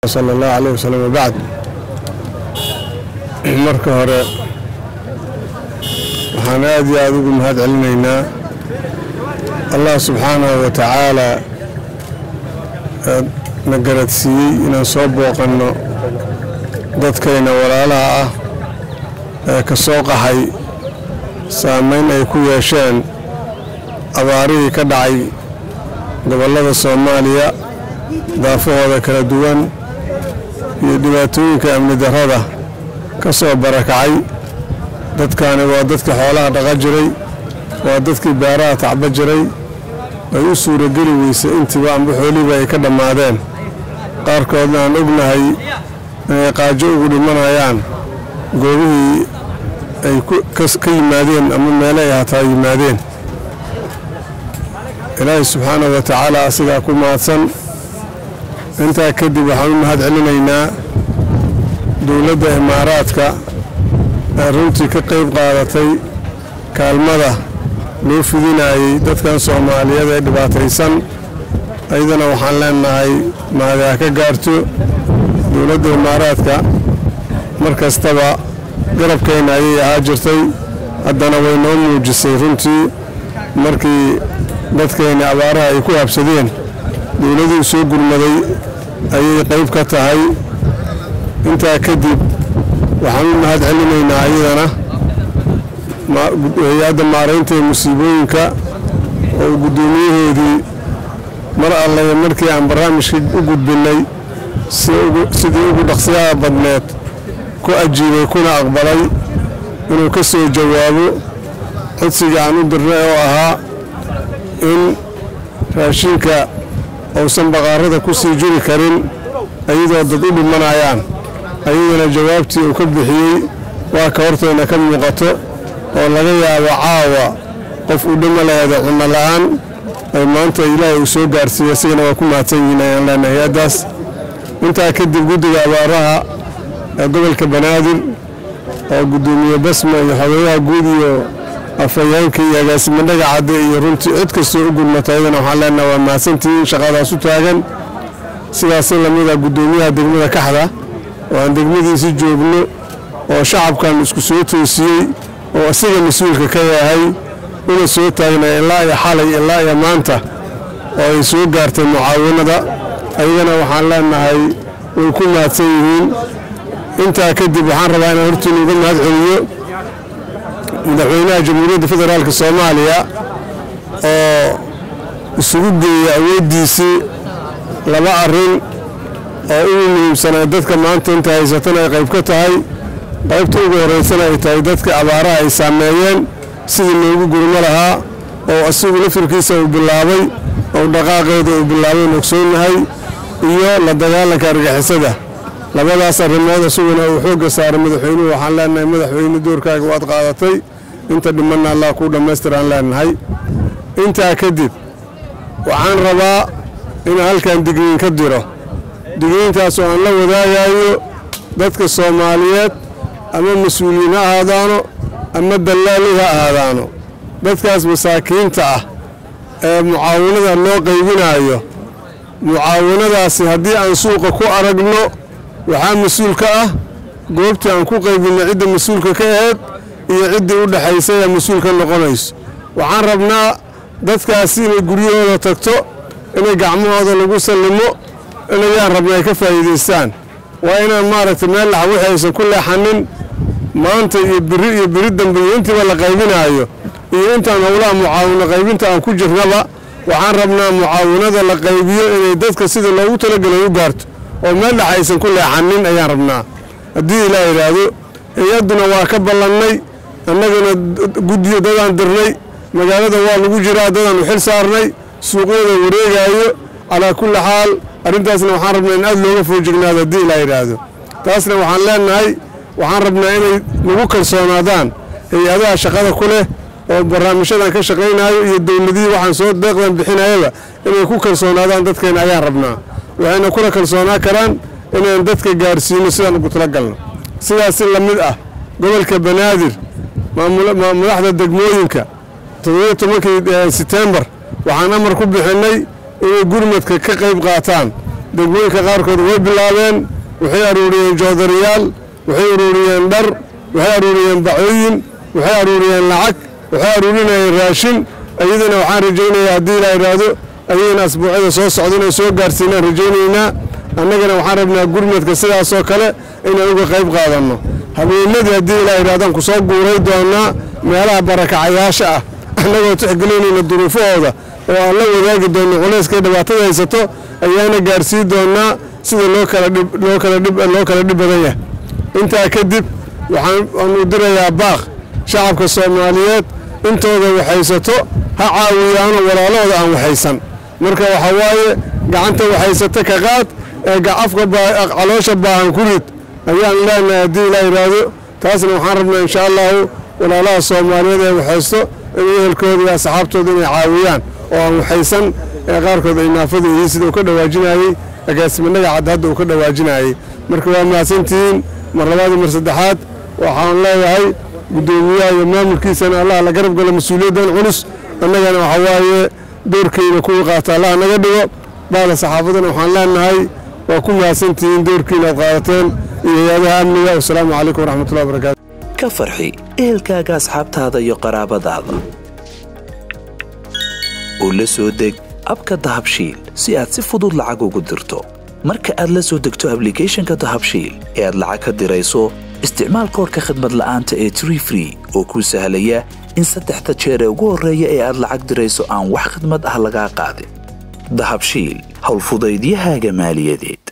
sala allahu caleyh wasalam wabacd marka hore waxaan aad iyo aada ugu mahad celinaynaa allah subxaanahu wa tacaala na garadsiiyey inaan soo booqanno dadkayna walaalaha ah ee ka soo qaxay saamayn ay ku yeesheen abaarihii ka dhacay gobollada soomaaliya daafahooda kala duwan iyo dhibaatooyinka amni darrada ka soo barakacay dadkaani waa dadkii xoolaha dhaqa jiray waa dadkii beeraha tacba jiray ay u suurageli weysay intiiba amba xoolihiiba ay ka dhammaadeen qaarkoodna aan ognahay inay qaajo ugu dhimanayaan goobihii ay ka yimaadeen ama meele ay hataa yimaadeen ilaahay subxaanahu wa tacaala asigaa ku mahadsan intaa kadib waxaan u mahad celinaynaa dowladda imaaraadka ee runtii ka qayb qaadatay kaalmada loo fidinayey dadkan soomaaliyeed ee dhibaataysan ayadana waxaan leenahay maadaa ka gaarto dowladda imaaraadka mar kastaba garabkeenna ayay ahaa jirtay haddana way noo muujisay runtii markii dadkeenna abaaraha ay ku habsadeen dowladuu soo gurmaday ayay qayb ka tahay intaa kadib waxaan u mahad celinaynaa ayadana hay-adda maaraynta ee musiibooyinka oo guddoomiyaheedii mar allaya markii aan barnaamijka u gudbinnay sidii ugu dhaqsiyaha badneed ku ajiibay kuna aqbalay inuu ka soo jawaabo codsiga aan u dirnay oo ahaa in raashinka uusan baqaarada ku sii jiri karin ayadoo dad u dhimanayaan ayadana jawaabtii uu ka bixiyey waa ka hortayna ka muuqato oo laga yaabo caawa qof uu dhima laheeda cunno la'aan ay maanta ilaahay uu soo gaarsiiyey isagana waa ku mahadsan yihiin ayaan leenahay hay-addaas intaa kadib guddiga abaaraha ee gobolka banaadir oo guddoomiye basma iyo xogeyaha guud iyo afhayeenka iyo agaasimo dhagacadde iyo runtii cid kastoo u gudmata ayadana waxaan leenaha waa mahadsantihiin shaqadaas u taagan sidaasi lamida guddoomiyaha degmada kaxda oo aan degmadiisi joogno oo shacabkan isku soo toosiyey oo isaga mas-uulka ka yahay una soo taagnay ilaa iyo xalay ilaa iyo maanta oo ay soo gaartay mucaawanada ayagana waxaan leenahay way ku mahadsan yihiin intaa kadib waxaan rabaa inaan hortiina uga mahad celiyo madaxweynaha jamhuuriyadda federaalk soomaaliya oo isugu geeya awooddiisii laba arrin oo ugu muhiimsanay dadka maanta inta haysatan ay qayb ka tahay qaybta ugu horraysana ay tahay dadka abaaraha ay saameeyeen sidii loogu gurmo lahaa oo isagu lafirkiisa uu bilaabay oo dhaqaaqeeda uu bilaabay ogsoonnahay iyo la dagaalanka argixisada labadaas arrimood isaguna uu xoogga saaray madaxweynuhu waxaan leenahay madaxweyne doorkaaga waad qaadatay inta dhimanna allah kuu dhammaystiraan leenahay intaa kadib waxaan rabaa inaan halkan digniin ka diro digniintaas oo aan la wadaagayo dadka soomaaliyeed ama mas-uuliyiin ha ahaadaano ama dallaali ha ahaadaano dadkaas masaakiinta ah ee mucaawanada loo qaybinaayo mucaawanadaasi haddii aan suuqa ku aragno waxaa mas-uul ka ah goobtii aan ku qaybinno cidda mas-uulka ka aheyd iyo ciddii u dhexaysay ee mas-uul ka noqonayso waxaan rabnaa dadkaasi inay guryahooda tagto inay gacmahooda lagu sallimo inayaan rabna ay ka faa'iidaystaan waa inaan maaragtay meel lax wixii aysan ku leexanin maanta iyo biri iyo biri dambe iyo intiiba la qaybinaayo iyo intaan howlaha mucaawino qaybinta aan ku jirnaba waxaan rabnaa mucaawinada la qaybiyo inay dadka sida loogu talagelay u gaarto oo meel dhex aysan ku leexanin ayaan rabnaa haddii ilaa yidhaahdo hay-adduna waa ka ballannay annagana guddiyo dadaan dirnay magaalada waa lagu jiraa dadaan u xil saarnay suuqyada wareegaayo calaa kulli xaal arrintaasna waxaan rabnaa in aad looga foojignaado haddii ilaa yidhaahdo taasna waxaan leenahay waxaan rabnaa inay nagu kalsoonaadaan hay-adaha shaqada ku leh oo barnaamijyadan ka shaqaynayo iyo dowladihii waxaan soo deeqdan bixinayaba inay ku kalsoonaadaan dadkeena ayaan rabnaa waxayna kula kalsoonaa karaan inaan dadka gaarsiino sidaan ugu talagalno sidaas la mid ah gobolka banaadir madaxda degmooyinka toddobiyo tobankii setembar waxaan amar ku bixinnay inay gurmadka ka qayb qaataan degmooyinka qaarkood way bilaabeen waxay aruuriyeen joodariyaal waxay aruuriyeen dhar waxay aruuriyeen bacooyin waxay aruuriyeen lacag waxay aruurinayeen raashin iyadana waxaan rajaynayaa haddii la idhaahdo ayagana asbuucyada soo socda inay soo gaarsiinaan rajaynaynaa annagana waxaan rabnaa gurmadka sidaasoo kale inaan uga qayb qaadanno habeenadii haddii la idhahdaan ku soo guuray doonnaa meelaha barakacayaasha ah annagoo tixgelinayna duruufahooda oo aan la wadaagi doonno culayskay dhibaatada haysato ayaana gaarsii doonnaa sida loo kala loo kala loo kala dhib badan yahay intaa kadib waxaanu dirayaa baaq shacabka soomaaliyeed intooda waxaysato ha caawiyaano walaalahooda aan waxaysan marka waxaa waaye gacanta waxaysata ka qaad ee afka caloosha baahan ku rid ayaan leenahay haddii la yidhaahdo taasna waxaan rabnaa insha allahu walaalaha soomaaliyeed ee waxaysto in ehelkooda iyo asxaabtooda inay caawiyaan oo aan waxaysan ee qaarkood ay naafada yihiin sida uu ka dhawaajinayey agaasimannaga cadda hadda uu ka dhawaajinayey marka waa mahadsantihiin mar labaad iyo mar saddexaad waxaan leeyahay guddoomiyaha iyo maamulkiisana allah la garab galo mas-uuliyaddan culus annagana waxaa waaye doorkeyna kuwii qaata allah naga dhigo baada saxaafadana waxaan leenahay waa ku mahadsantihiin doorkiina aad qaadateen iyo hay-adaha amniga wasalaamu calaykum waraxmatullahi wabarakatu ka farxi ehelkaaga asxaabtaada iyo qaraabadaada oo la soo deg abka dahabshiil si aad si fudud lacag ugu dirto marka aad la soo degto ablicathonka dahabshiil ee aad lacag ka dirayso isticmaal koorka khadmad la'aanta ee tree free oo kuu sahlaya in saddexda jeer ee ugu horreeya ee aad lacag dirayso aan wax khidmad ah lagaa qaadin dahabshiil howlfudaydiyahaaga maaliyadeed